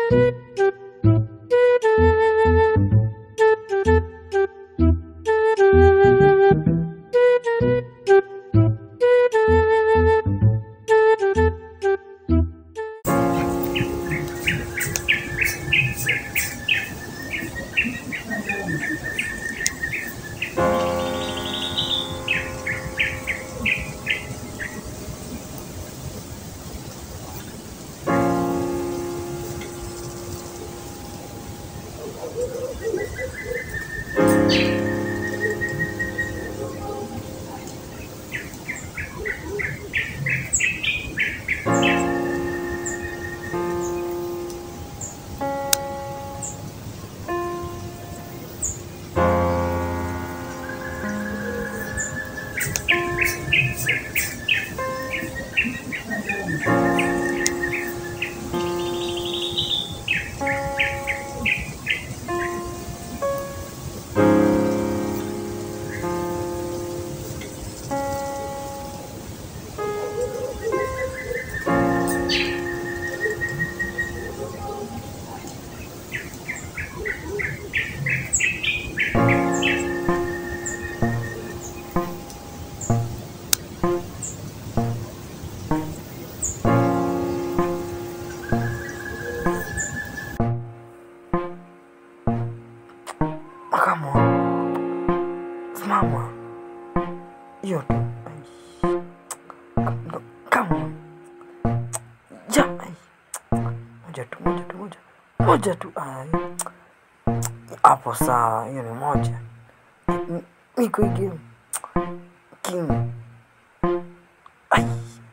Come on. Simama. Hiyo tu. Ai. Ndo- Come on. Ja. ai. Moja tu, moja tu, moja. Moja tu. Ai. Hapo sawa, hiyo ni moja. M- Niko hii game. King. Ai.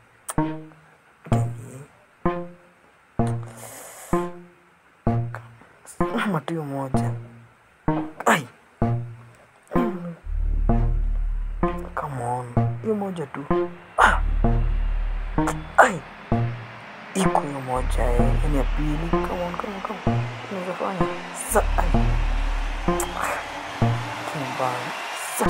Mama tu hiyo moja. Ai. Mm. Come on. Hiyo moja tu. Ah. Ai. Iko hiyo moja eh. Yaani ya pili. Come on, come on, come on. Unaweza fanya. Sa. Ai. Kimbaya. Sa.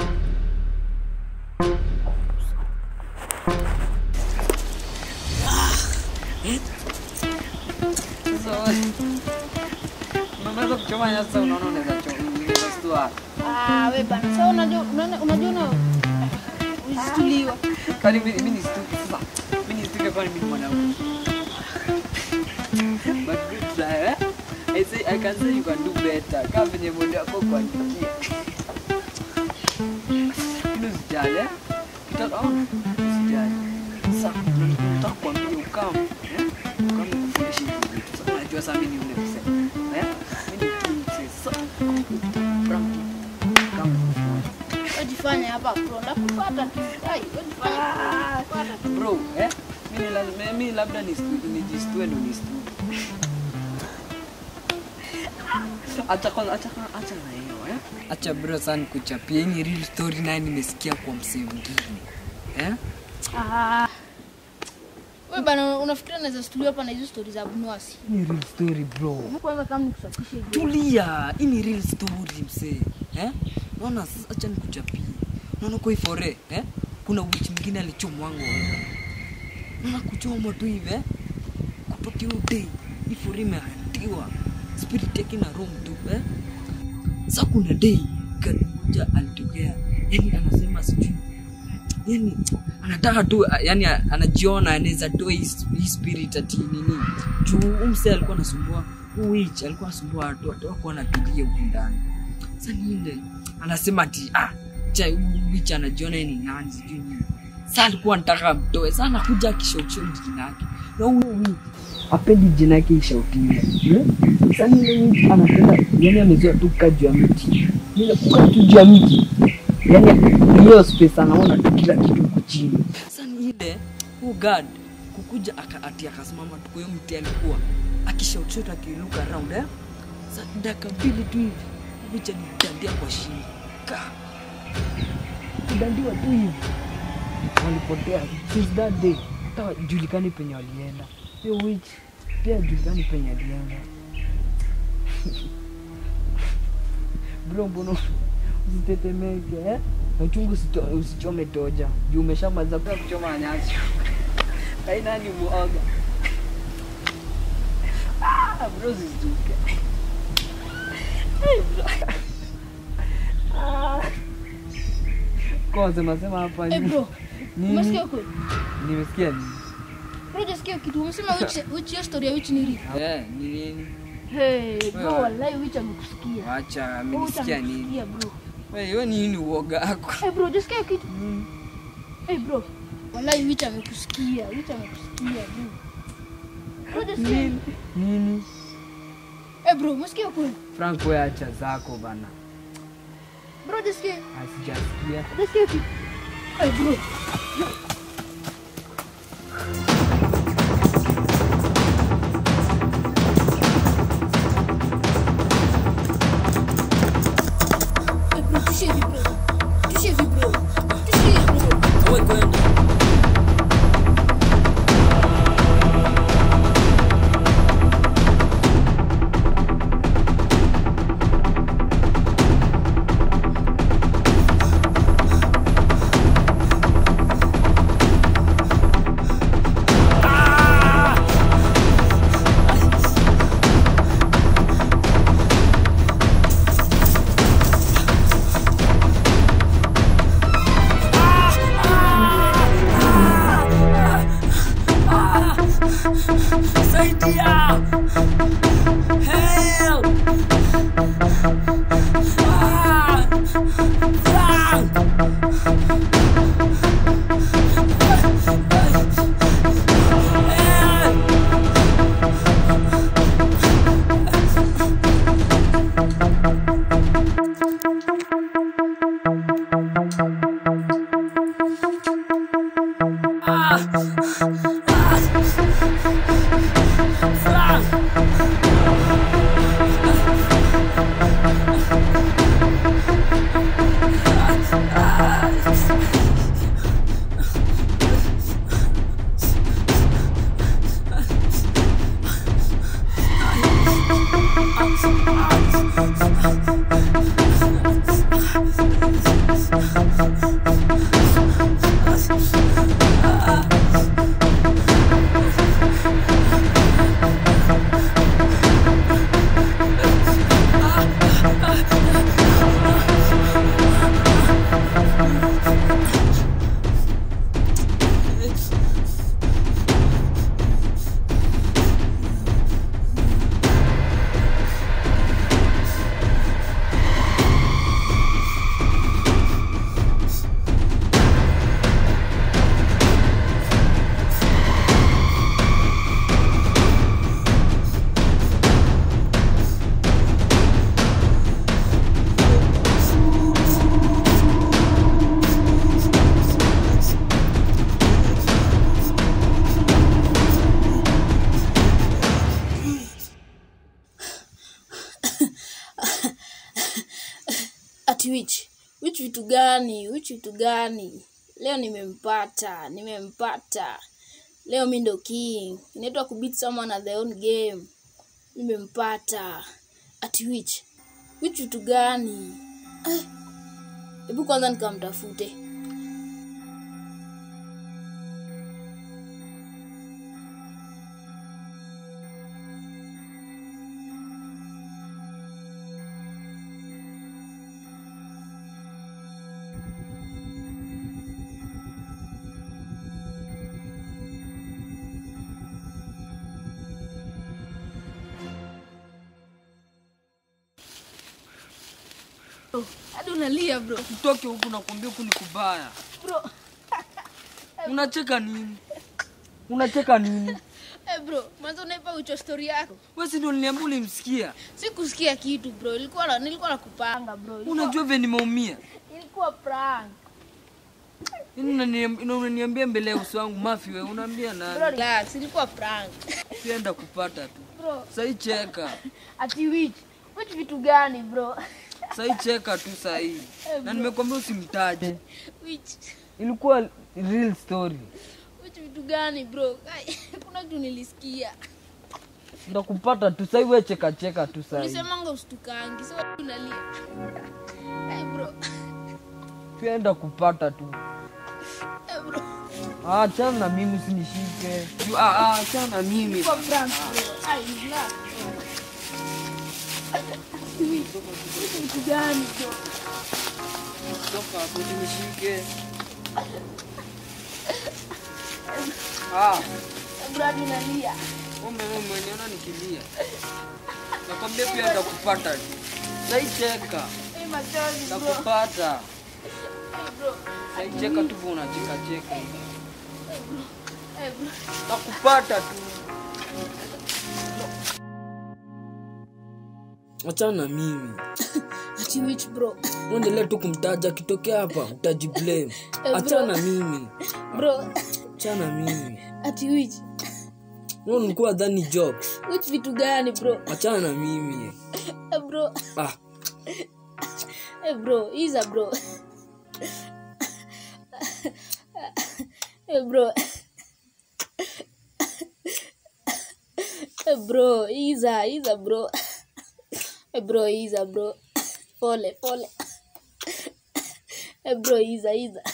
Unaweza kuchoma nyasi, unaona unaweza choma, unaweza stua. Ah, we bana. Sasa unajua unaona unajua una ulistuliwa. Kwani mimi mimi ni stupid sasa. Mimi ni stupid kwani mimi ni mwanaume. But good try, eh? I say I can say you can do better. Kama venye mwendo wako kwa njia. Lakini usijali, eh? Kitaka au usijali. Sasa nataka kuambia ukam, eh? Ukam kufundisha hivi vitu. Sasa unajua sasa mimi ni yule mzee. Eh? Mimi ni tu mzee. Sasa Frank, kama Wajifanya hapa pro. Ndakufuata tu. Ai, wajifanya pro. Fuata tu. bro eh mimi lazima mimi labda ni nijistue ndo nistue acha kwanza acha kwanza acha na hiyo eh acha bro sana kuchapia hii ni real story naye nimesikia kwa msee mwingine eh Ah. We bana unafikiria naweza stuliwa hapa na hizo story za Abnuasi. Hii ni real story bro Kwanza kama nikusafishe hivi. tulia hii ni real story msee eh naona sasa acha nikuchapie naona kwa hii fore eh kuna witch mwingine alichomwango naona kuchomwa tu hivi eh kutoka hiyo day hii fore imehatiwa spirit yake na room tu eh sasa kuna day gari moja alitokea yani anasema sijui yani anataka tu yani anajiona anaweza toa hii hii spirit ati nini juu huyu msee alikuwa anasumbua huyu witch alikuwa anasumbua watu watu wako wanatulia huku ndani sasa niende anasema ati ah cha huyu witch anajiona yeye ni nani sijui nini sasa alikuwa anataka amtoe sasa anakuja akishautishia jina yake na huyu witch apendi jina yake ishautiwe eh? sasa yule witch anapenda yani amezoea tu kukaa juu ya miti ile kukaa tu juu ya miti yani hiyo space anaona tu kila kitu huko chini sasa ni ile huyu guard kukuja aka, ati akasimama tu kwa hiyo mti alikuwa akishout akilook around eh sasa dakika mbili tu hivi vicha nidandia kwa shingo Ka. kudandiwa tu hivi walipotea since that day hata julikani penye walienda hiyo witch pia julikani penye alienda bro mbona usitetemeke eh? na uchungu usito- usichome toja juu umeshamaliza pia kuchoma nyasi kai nani muoga Ah, bro, zisijuke. Kwa sema sema hapa Eh, hivi. bro. Nini? Umesikia kweli? Nimesikia nini? Bro, hujasikia kitu. Umesema which which hiyo story ya which ni real. Eh, ni nini? Hey, bro, Wewe. wallahi which amekusikia. Wacha, Which amenisikia nini? amekusikia, bro. Wewe, hiyo nini uoga wako? Eh, bro, hujasikia kitu. Eh, bro. Wallahi which amekusikia. Which amekusikia, bro. Bro, hujasikia? Nini? Nini? Eh, bro, umesikia kweli? Frank, wewe acha zako bana. Bro, hujasikia? Asijasikia. Hujasikia kitu. Eh, bro. Eh, bro, tushie hivi, bro. Tushie hivi, bro. Tushie hivi, bro. ati which which vitu gani which vitu gani leo nimempata nimempata leo mi ndo king inaitwa kubeat someone at their own game nimempata ati which which vitu gani Eh, hebu kwanza nikamtafute Bro, hadi unalia bro Utoke huku nakwambia huku ni kubaya. bro Unacheka nini? Unacheka nini? eh bro mwanzo unaipa ucho story yako Wewe si ndio uliniambia ulimsikia? sikusikia kitu bro ilikuwa na, nilikuwa nakupanga bro ilikuwa, Unajua vile nimeumia. ilikuwa prank Yaani unaniam- ina- unaniambia mbele ya uso wangu mafi wewe unaambia bro nani? relax ilikuwa prank Sienda kupata tu. bro Sasa cheka. ati which which vitu gani bro Sasa cheka tu sasa hii. Na nimekwambia usimtaje. which Ilikuwa real story. which vitu gani bro Ai, kuna kitu nilisikia Ndakupata tu sasa wewe cheka cheka tu sasa. ulisemanga usitukangi so unalia hey bro Sienda kupata tu. hey bro Ah, achana na mimi usinishike. Ju- ah, ah, achana na mimi. Kwa prank bro. Ai, relax. Atiwich. Hizi vitu gani bro? Toka hapo usinishike. Ah, Bro hadi nalia. Kumbe wewe umeniona nikilia. Nakwambia pia nitakupata tu. Saicheka, Hey, machozi bro. nitakupata. Hey, bro. Saicheka tu vile unacheka cheka. Hey, bro. Nitakupata tu. Achana na mimi. Atiwich bro. Uendelee tu kumtaja akitokea hapa utajiblame. bro. Achana na mimi. Bro. Achana na mimi. Atiwich. Wewe ulikuwa dhani jokes. Which vitu gani bro? Achana na mimi. Hey, bro. Ah, Hey bro, Iza bro. hey bro. hey bro, Iza, Iza bro. hey bro, Iza bro. Pole, pole. hey bro, Iza, Iza.